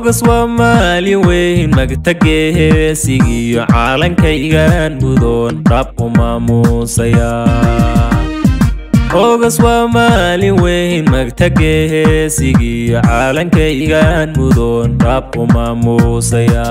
oogas waa maalin weyn magtageesigiyo caalankaygan mudoon rab u maamuusaya oogas waa maalin weyn magtageesigiyo caalankaygan mudoon rab u maamuusaya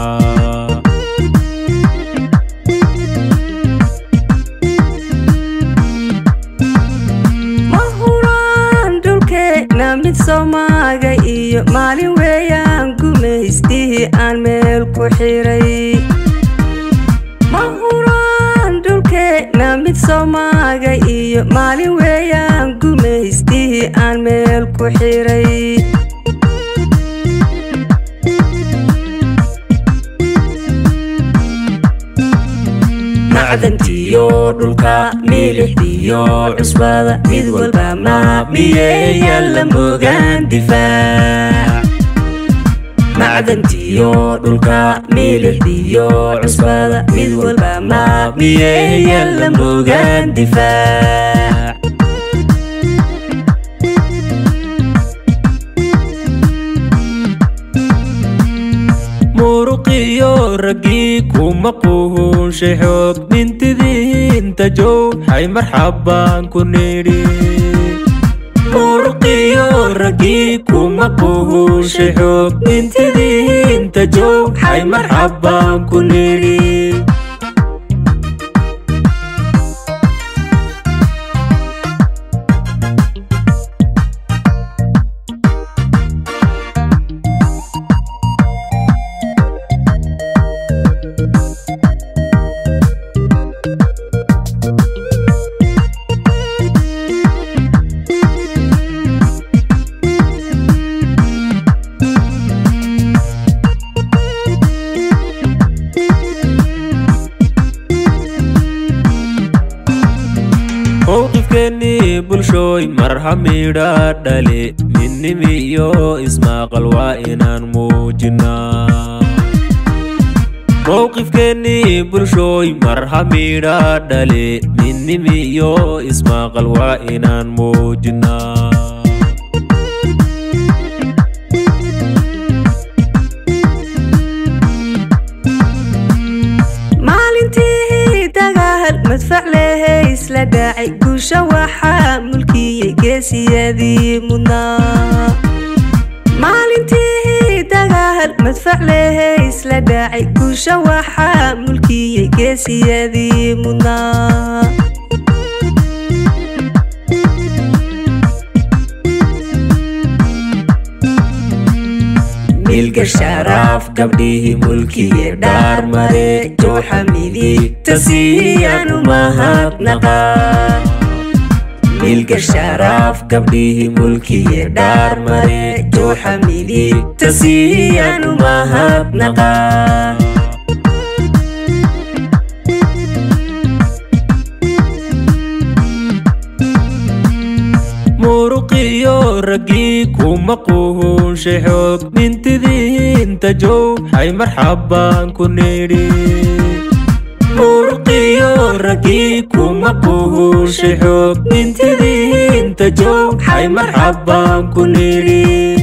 mid soomaaga iyo maalin weeyaan gumaystihii aan meel ku xiray ma huraan dhulkeenna mid soomaaga iyo maalin weeyaan gumaystihii aan meel ku xiray macdantiyo dhulka milixdiyo cusbada mid walba maamiyeya la mogaan difaac macdantiyo dhulka milixdiyo cusbada mid walba maamiyeya la mogaan difaac muruqiyo raggii kuma quhunshay xoog mintidiinta jowxay marxabbaan ku nidhi muruqiyo raggii kuma quhunshay xoog mintidiinta jowxay marxabbaan ku nidhi mowqifkeennii bulshooy mar hamidha dhale midnimiyo ismaaqal waa inaan muujinnaa mowqifkeennii bulshooy mar hamidha dhale midnimiyo ismaaqal waa inaan muujinnaa madfac lehe isla dhaacay guusha waxaa mulkiyey geesiyadii mudnaa maalintii dagaal madfac lehe isla dhaacay guusha waxaa mulkiyey geesiyadii mudnaa milga sharaaf gabdhihii mulkiye dhaarmare jooxa midigta siiyanu mahadnaqa milga sharaaf gabdhihii mulkiye dhaarmare jooxa midigta siiyanu mahadnaqa muruqiyo raggii kuma quhunshay xoog mintidiinta jowxay marxabbaan ku nidhi muruqiyo raggii kuma quhunshay xoog mintidiinta jowxay marxabbaan ku nidhi